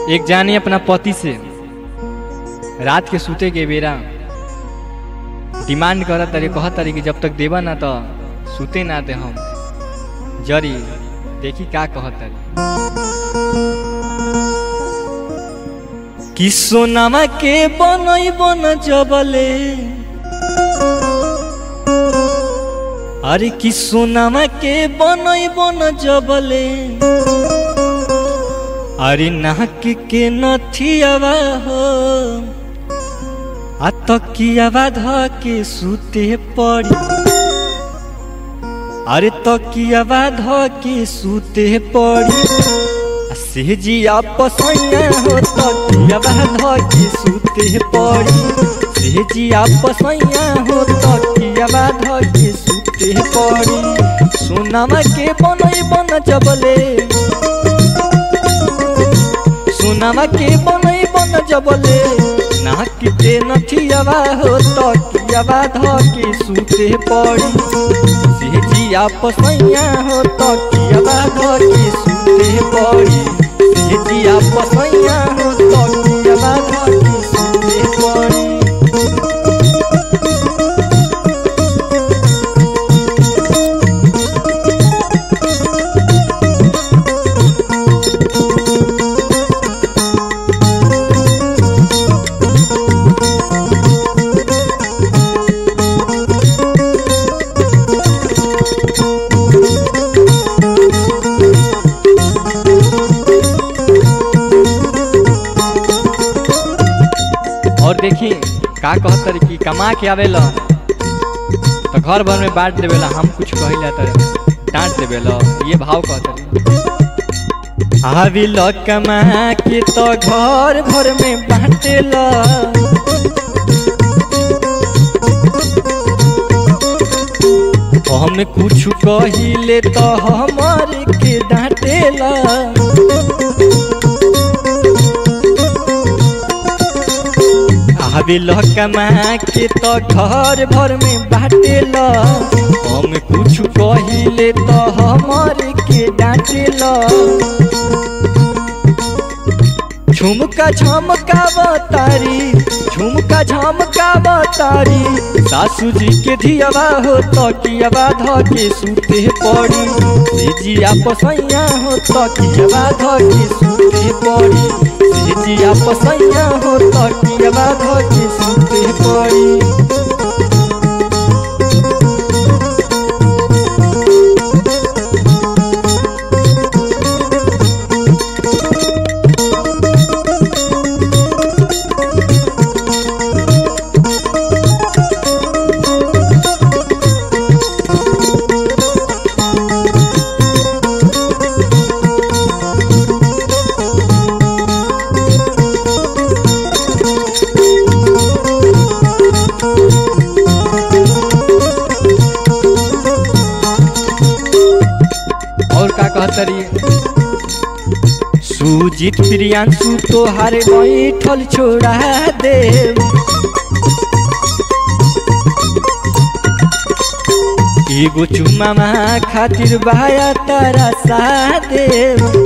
एक जानी अपना पति से रात के सूते के बेरा डिमांड करत तारी कहत तारी कि जब तक देबा ना तो सूते ना दे हम जरी देखी का कहत तारी कि सोनामा के बनई बन जबले अरे कि सोनामा के बनई बन जबले अरे नाक के नथियावा हो आ तकियावा ध के सूते पड़ी अरे तकियावा ध के सूते पड़ी आ सेजिया पसैया हो तकियावा ध के सूते पड़ी सेजिया पसैया हो तकियावा ध के सूते पड़ी सोनामा के बनई बन जबले सोनामा के बनई बन जबले नाक के नथियावा हो तकियावा ध के सूते पड़ी सेजिया पसैया हो तकियावा ध के सूते पड़ी सेजिया पसैया हो तकियावा ध के सूते पड़ी और देखी का कहत तारी कि कमा के आवेला तो घर भर में बांट देवेला हम कुछ कहिला तो डांट देवेला ये भाव कहत तारी आविल कमा के तो घर भर में बांटेला हम कुछ कहिले तो हमार के डांटेला आवेल कमा के तो घर भर में बाटेल हम कुछ कहिले तो हमार के डांटेल झुमका झमका बतारी झुमका झमका बतारी सासू जी के धियावा हो तकियावा ध के सूते पड़ी सेजिया पसैया हो तकियावा ध के सूते पड़ी सेजिया पसैया हो तकियावा ध के सूते पड़ी और का कहतरी सुजीत प्रियांशु तोहार बैठल छोड़ा देव एगो चुमामा खातिर बाया तारा सा देव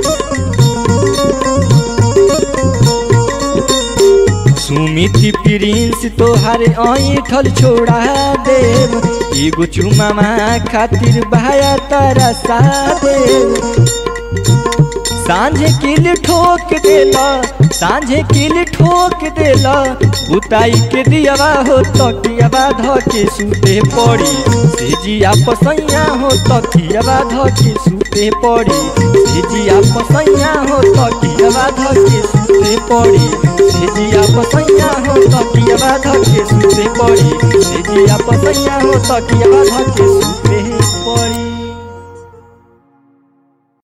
सुमिति प्रिंस तोहार ऐठल छोड़ा देव एगो चुमामा खातिर भाया तारा सा देव सांझे किल ठोक देला सांझे किल ठोक देला बुताई के दियावा हो तकियावा ध के सूते पड़ी सेजिया पसैया हो तकियावा ध के सूते पड़ी सेजिया पसैया हो तकियावा ध के सूते पड़ी सेजिया पसैया हो तकियावा ध के सूते पड़ी सेजिया पसैया हो तकियावा ध के सूते